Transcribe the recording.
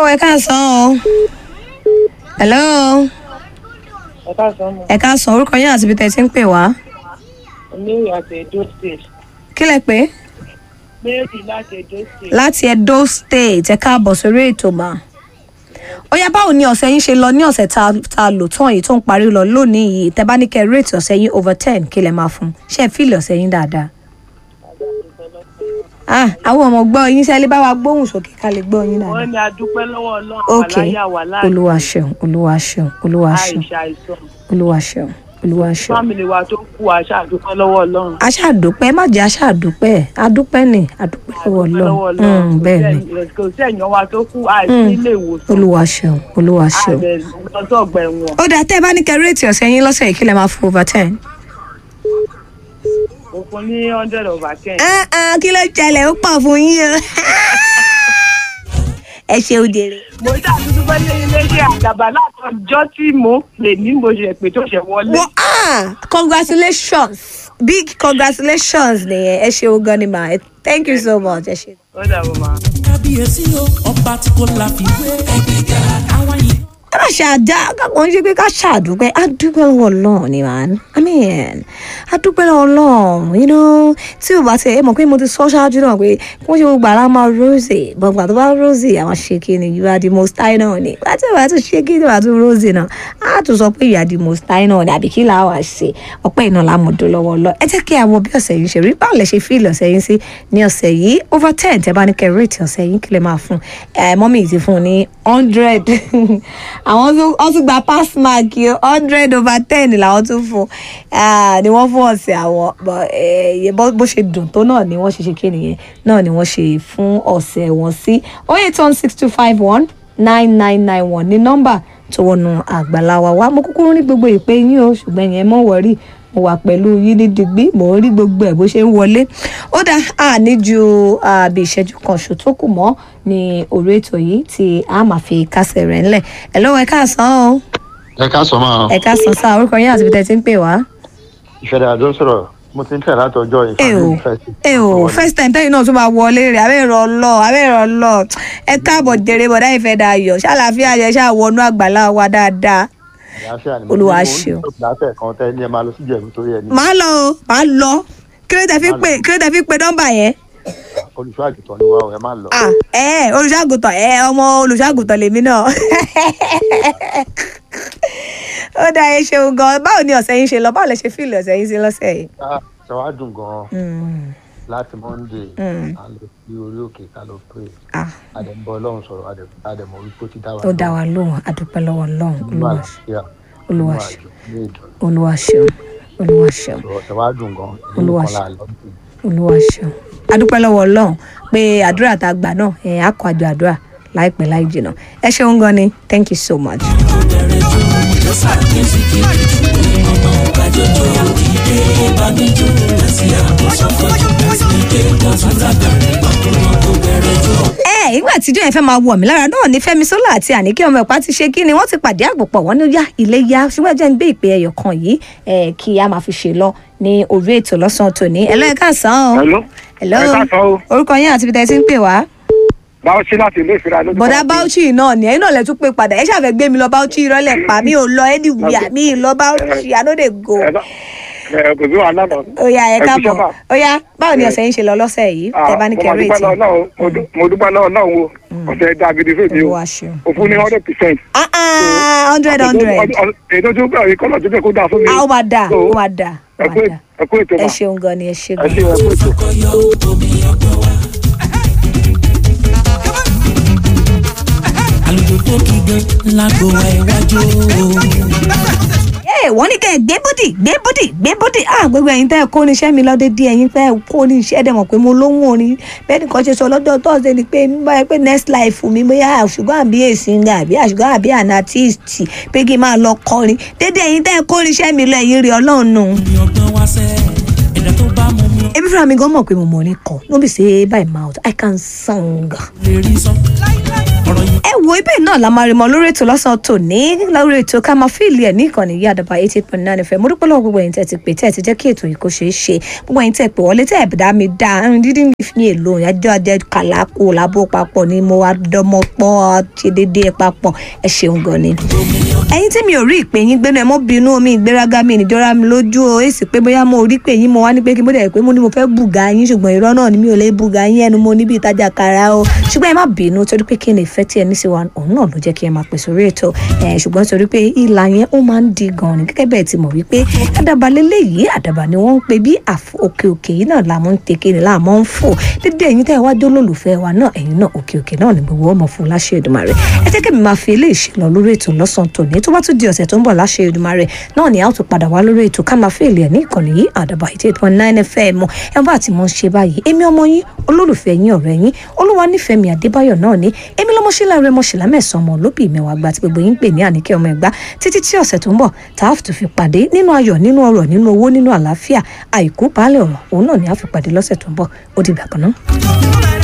ẹ káàsán o. hello. ẹ káàsán mọ ẹ káàsán orúkọ yín àti ibi tẹ́ ẹ ti ń pè wá. mary àti edo state kí lẹ pé mary láti edo state láti edo state ẹ káàbọ̀ sórí ètò mà. ó yá báwo ni ọ̀sẹ̀ yín ṣe lọ ní ọ̀sẹ̀ tá a lò tán yìí tó ń parí lọ lónìí yìí tẹ́ bá ní kẹ́ rate ọ̀sẹ̀ yín over ten kí lẹ máa fún ṣé ẹ fíìlì ọ̀sẹ̀ yín dáadáa. ah àwọn ọmọ gbọ́ yín sẹ́lẹ̀ bá wa gbóhùn sókè ká lè gbọ́ yín dáadáa. wọ́n ní adúpẹ́ lọ́wọ́ ọlọ́run ok àláyà wà láàyè olúwa ṣeun olúwa ṣeun olúwa ṣeun àìṣà àìsàn olúwa ṣeun olúwa ṣeun. fámìlì wa tó kú àṣà àdúpẹ́ lọ́wọ́ ọlọ́run aṣáàdúpẹ́ má jẹ́ aṣáàdúpẹ́ adúpẹ́ ni adúpẹ́ lọ́wọ́ lọ́wọ́ ọlọ́run Mm, bẹ́ẹ̀ ni kò sí ẹ̀yàn wa tó kú àìsí ilé ìwòsàn olúwa ṣeun olúwa ṣeun. àbẹ̀ lọ́sọ̀ ọgbà ẹ̀wọ̀n ó dáa tẹ́ ẹ bá ní kẹ́ réètì ọ̀sẹ̀ yín lọ́sẹ̀ yìí kí lẹ máa fún over ten. òfin ní hundred over ten kí ló ṣẹlẹ̀ ó pọ̀ fún yín o. ẹ ṣeun jèrè. mo ṣàtúntò fẹ́ lé iléeṣẹ́ àdàbà látọjọ́ tí mo pè ní mo ṣe pé tó ṣe wọlé wọ́n ah congratulations big congratulations nìyẹn ẹ ṣeun gan ni mà ẹ thank you so much ẹ ṣe. ó dàbọ̀ máa. kábíyèsí o ọba tí kò láfiwé ẹgbẹ̀gà àwa yìí. ẹ má ṣe àdá kò ń ṣe pé ká ṣàdúpẹ́ àdúpẹ́ lọ́wọ́ ọlọ́run ni man i mean àdúpẹ́ lọ́wọ́ ọlọ́run you know tí o bá ti ẹ mọ̀ pé mo ti sọ ṣáájú náà pé kó ṣe gbogbo àrà máa rosy gbọ̀ngbà tó bá rosy àwọn ṣe kí ni you are the most high náà ni bá tí o bá tún ṣe kí ni wàá tún rosy náà á tún sọ pé you are the most high náà ni àbí kí làá wà ṣe ọpẹ́ iná lámọ̀dó lọ́wọ́ ọlọ́ ẹ jẹ́ kí a wo bí ọ̀sẹ̀ yìí ṣe rí báwo lẹ ṣe fíìlì ọ̀sẹ̀ yìí sí ní ọ̀sẹ̀ yìí over ten tẹ bá ní kẹ́ rate ọ̀sẹ̀ yìí kí lè máa fún ẹ mọ́mì ti fún un ní hundred àwọn tún wọ́n tún gba pass mark yìí hundred over ten làwọn tún fún ah, ni wọ́n fún ọ̀sẹ̀ àwọn bọ̀, eh, bó bó ṣe dùn tó náà ni wọ́n ṣe ṣe kí nìyẹn náà ni wọ́n ṣe fún ọ̀sẹ̀ wọn sí oh eight one six two five one nine nine nine one ní nọ́mbà tó wọnú àgbàlá wa wá mo kúkú rí gbogbo ìpè yín o ṣùgbọ́n yẹn mọ̀ wọ́rí mo wà pẹ̀lú yín ní digbí mò ń rí gbogbo ẹ̀ bó ṣe ń wọlé ó dá a ní ju àbí ìṣẹ́jú kan ṣò tó kù mọ́ ní orí ètò yìí tí a máa fi kásẹ̀ rẹ̀ ńlẹ̀ ẹ̀ lọ́wọ́ ẹ káàsán o ẹ ká sọ máa ẹ káàsán sáà orúkọ yín àti ibi tẹ́ ti ń pè wá. ìfẹ́dà àdó sọ̀rọ̀ mo ti ń tẹ̀ látọjọ́ ẹ o ẹ o first time tẹ́yìn náà tún máa wọlé rẹ̀ abẹ́rẹ́ ọlọ́ abẹ́rẹ́ ọlọ́ ẹ káàbọ̀ jèrè bọ̀dá ìfẹ́ dayọ̀ ṣàlàáfíà yẹ ṣáà wọnú àgbàlá wa dáadáa. Olúwa ṣeun. láfẹ̀ kan tẹ́ ní ẹ máa lọ sí ìjẹ̀bú torí ẹni màá lọ o màá lọ kí ló tẹ fi pè kí ló tẹ fi pè nọ́mbà yẹn. olùṣọ́ àgùntàn ni wà ó ẹ má lọ. ah ẹ olùṣàgùtàn ẹ ọmọ olùṣàgùtàn lèmi náà ó dá ẹ ṣeun gan báwo ni ọ̀sẹ̀ yín ṣe lọ báwo lẹ ṣe fíìlì ọ̀sẹ̀ yín sí lọ́sẹ̀ yìí. Ah, ṣe wá dùn gan-an Mm, láti monday Mm. a lọ sí orí òkè ká lọ pray ah àdẹ̀mbọ ọlọ́run sọ̀rọ̀ àdẹ̀- àdẹ̀mọ̀ wípé ó ti dá wa ó dá wa lóhùn àdúpẹ́ lọ́wọ́ ọlọ́run nínú olúwa àlàáfíà Olúwa nínú ṣe. àjò ní ìdùnnú olúwa ṣeun olúwa ṣeun sọ̀rọ̀ ṣe wá dùn gan-an ìlú Olúwa kan ṣe. láà lọ sí olúwa ṣeun adúpẹ́ lọ́wọ́ ọlọ́run pé àdúrà tá a gbà náà ẹ̀ á kọ àjọ àdúrà láìpẹ́ láì jìnnà ẹ ṣeun gan ni thank you so much. bẹ̀rẹ̀ jó ló ṣàkíyèsí kí ọmọ kájọjọ ìdè ìbánijó láti àkóso fọjú ìdè ìdásúrà bẹ̀rẹ̀ ọkùnrin tó bẹ̀rẹ̀ jó. ẹ ìgbà tíjọ́ yẹn fẹ́ máa wọ̀ mí lára náà ní fẹ́mi sọ́lá àti àníkẹ́ ọmọ ẹ̀pá ti ṣe kí ni wọ́n ti pàdé àgbòpọ̀ wọ́n ní yá ilé yá ṣùgbọ́n jẹ́ ń gbé ìpè ẹyọ kan yìí ẹ̀ kí a máa fi ṣe lọ ní orí ètò lọ́sàn-án tòní ẹ̀ lọ́ọ́ ẹ̀ka sàn án Hello. Hello. Ẹ káàsán o. orúkọ yín àti ibi tẹ́ ẹ ti ń pè wá. báwo ṣe láti ilé ìfira lójú. bọ̀dá bauchi náà ni ẹ̀yin náà lẹ tún pé padà ẹ ṣàfẹ́ gbé mi lọ bauchi ìrọ́lẹ̀ pa mi ò lọ anywhere mi ì lọ bauchi i no dey go. ẹ lọ- ẹ kò sí wàhálà náà. ó yá ẹ kú káàbọ̀ iṣẹ́ mà. ó yá báwo ni ọ̀sẹ̀ yín ṣe lọ lọ́sẹ̀ yìí Ah, tẹ bá ní mo kẹ́ máa dúpẹ́ réètì. lọ́wọ́ náà o. Mo dú- mo dúpẹ́ lọ́wọ́ náà o ọ̀sẹ̀ dá gidi fún mi o olúwa ṣeun. o fún ní hundred percent. ah ah hundred hundred èdè tó bẹ̀rẹ̀ kọ́lọ̀ tó bẹ̀ kó dáa fún mi. ah ó máa dà So, ó máa dà ó ẹ máa kú dà ẹ kú ètò ẹ mà. ṣeun gan ni ẹ ṣe ẹ gan. ṣe ẹ kú ètò. kọyọ omi ọgbọ́n wa. àlùjọ tó kí gan lágbo wa iwájú. ẹ wọ́n ní kẹ́ ẹ gbé bódì gbé bódì gbé bódì ah gbogbo ẹ̀yin tẹ́ ẹ kó níṣẹ́ mi lọ́dẹ díẹ̀ ẹ̀yin tẹ́ ẹ kó níṣẹ́ dẹ̀ mọ̀ pé mo lóhùn orin bẹ́ẹ̀ nìkan ṣe sọ lọ́jọ́ tọ́sídẹ̀ẹ́ ni pé mi báyìí pé next life mi bóyá àṣùgbọ́n àbí èsìngà àbí àṣùgbọ́n àbí anartist pé kí n máa lọ kọrin dédé ẹ̀yin tẹ́ ẹ kó níṣẹ́ mi lọ ẹ̀yin rí ọlọ́run nù. omi ọgbọ́n wa sẹ́ ẹ̀dá tó bá mú mi ebi fúnra mi gan mọ̀ pé mo mọ̀ ní kọ no be say by mouth i can sing. lè rí sọ. ọ̀rọ̀ yìí ẹ wo ibẹ̀ náà la máa rí mọ lórí ètò lọ́sàn-án tòní lórí ètò ká máa fíìlì ẹ̀ ní ìkànnì yìí àdàbà eighty eight point nine fm mo dúpẹ́ lọ́wọ́ gbogbo ẹ̀yin tẹ́ ti pè tẹ́ ti jẹ́ kí ètò yìí kó ṣeé ṣe gbogbo ẹ̀yin tẹ́ pè wọlé tẹ́ ẹ̀ dá mi dá ẹ̀rín dídí ní fi èlò ìyájọ́ ajẹ́ kàlákò làbó papọ̀ ni mo wá dọ́mọ pọ́ ṣe déédéé papọ̀ ẹ ṣeun gan ni. ẹ̀yin tí mi ò rí ìpè yín gbénu ẹ mọ́ bínú omi ìgbéraga mi ìnìjọra mi lójú o èsì pé bóyá mo rí pé yín mo wá ní pé kí mo dẹ̀ pé mo ní mo fẹ́ bùgà yín ṣùgbọ́n irọ́ náà ni mi ò lè bùgà yín ẹnu mo níbi ìtajà kara o ṣùgbọ́n ẹ má bínú torí pé kí ni ìfẹ́ tí ẹ ní sí wa òun náà ló jẹ́ kí ẹ máa pèsè orí ètò ẹ̀ ṣùgbọ́n torí pé ìlà yẹn ó máa ń di gan ni gẹ́gẹ́ bẹ́ẹ̀ ti mọ̀ wípé àdàbà lélẹ́yìí àdàbà ni wọ́n ń pe bí òkè òkè yìí náà làmú ń teke ni láàmú ń fò dídé ẹ̀yin tẹ́ ẹ wá jólólùfẹ́ wa náà ẹ̀yin náà òkè òkè náà ni gbogbo ọmọ fún láṣẹ Èdùmàrè ẹ jẹ́ kí mi máa fi eléyìí ṣe lọ lórí ètò lọ́sàn-án tòní tó bá tún di ọ̀sẹ̀ tó ń bọ̀ láṣẹ Èdùmàrè náà ni a ó tún padà wá lórí ètò ká máa fi èlé ẹ̀ ní ìkànnì yìí àdàbà eighty eight point nine fm ẹ bá àti mọ̀ ń ṣe báyìí èmi ọmọ yín olólùfẹ́ yín ọ̀rẹ́ yín olúwa nífẹ̀ẹ́ mi Adébáyọ̀ náà ni èmi lọ́mọṣẹ́lá rẹ mọ̀ṣẹ́lá mẹ́sàn-án ọmọ olóbì mẹ́wàá gba tí gbogbo yín ń pè ní àníkẹ́ ọmọ ẹ̀gbá títí tí ọ̀sẹ̀ tó ń bọ̀ tá a fi pàdé nínú ayọ̀ nínú ọrọ̀ nínú owó nínú àlàáfíà àìkú baálé ọ̀rọ̀ òun náà ni a fi pàdé lọ́sẹ̀ tó ń bọ̀ ó dìgbà kan náà.